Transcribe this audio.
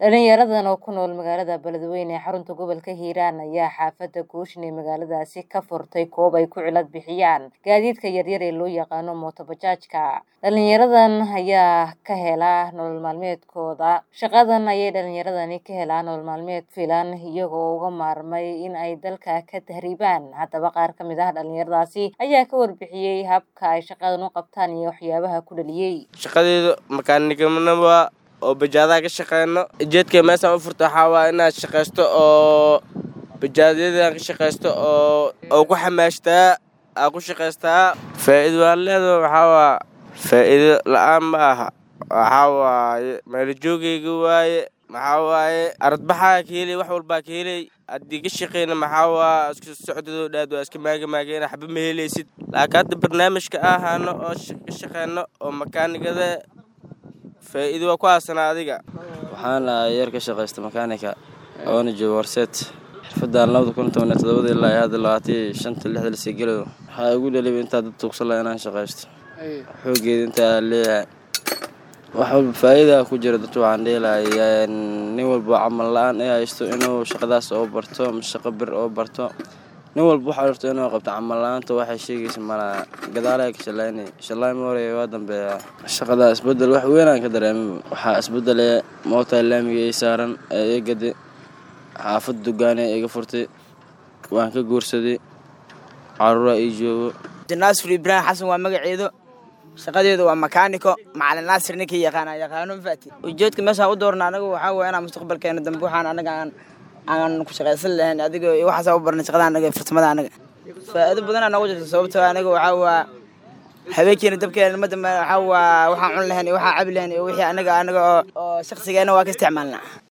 dhalinyaradan oo ku nool magaalada beledweyne ee xarunta gobolka hiiraan ayaa xaafadda gooshin ee magaaladaasi ka furtay koob ay ku cilad bixiyaan gaadiidka yaryar ee loo yaqaano mootobajaajka dhalinyaradan ayaa ka hela nolol maalmeedkooda shaqadan ayay dhalinyaradani ka helaan nolol maalmeed filan iyagoo uga maarmay in ay dalka ka tahriibaan haddaba qaar ka mid ah dhalinyaradaasi ayaa ka warbixiyey habka ay shaqadan u qabtaan iyo waxyaabaha ku dhaliyey shaqadeedu makaanignimoa oo bajaadaha ka shaqeyno ujeedka meeshaan u furta waxaa waa inaad shaqaysto oo bajaadyadaan ka shaqaysto oo oo ku xamaashtaa aa ku shaqaystaa faa'iido waan leedaha waxaa waa faa'iido la-aan ma aha waxaa waaye meelajoogayga waaye maxaa waaye aradbaxaa ka helay wax walbaa ka helay haddii ka shaqeyna maxaa waa isku socdadoo dhaad waa iska maagamaageen waxba ma helaysid laakiin hadda barnaamijka ahaano oo ka shaqeyno oo makaanigada faa'iido waa ku aasanaa adiga waxaan ahay yar ka shaqaysta makaanika oona jooga warseet xirfadaan labada kun tobaniyo todobada ilaa iyo hadda labaatan shanta lixda lasii gelayo waxaa igu dhaliba intaa dad tuugsan laha inaan shaqaysto xoogeeda intaa leeyahay wax walba faa'iida ku jira dadka waxaan dheelahay nin walba camal la-aan ay haysto inuu shaqadaas oo barto ama shaqo bir oo barto nin walba waxaa rabto inuu qabto camal la-aanta waxay sheegaysa malaha gadaalaa ka shalaynay shalaay ma horeeya waa dambeeya shaqada isbedel wax weynaan ka dareemay waxaa isbedelaya moota laamiga ay saaran ee iga gaday xaafad dugaane iga furtay waan ka guursaday caruuraa ii joogo naasir ibraahim xasan waa magaceedu shaqadeedu waa makaaniko macalin naasir ninkii yaqaana yaqaano mafaati ujeedka meeshaan u doorna anagu waxaa weeye inaan mustaqbalkeena dambe waxaan anaga aan aan ku shaqaysan lahayn adiga iyo waxaasa u barnay shaqada anaga farsamada anaga faa'iido badanaa noogu jirta sababtoo anaga waxaa waa habeenkiina dabkeena ma dambe waxaa waa waxaan cun lahayn iyo waxaan cabi lahayn iyo wixii anaga anaga oo oo shakhsigeena waa ka isticmaalnaa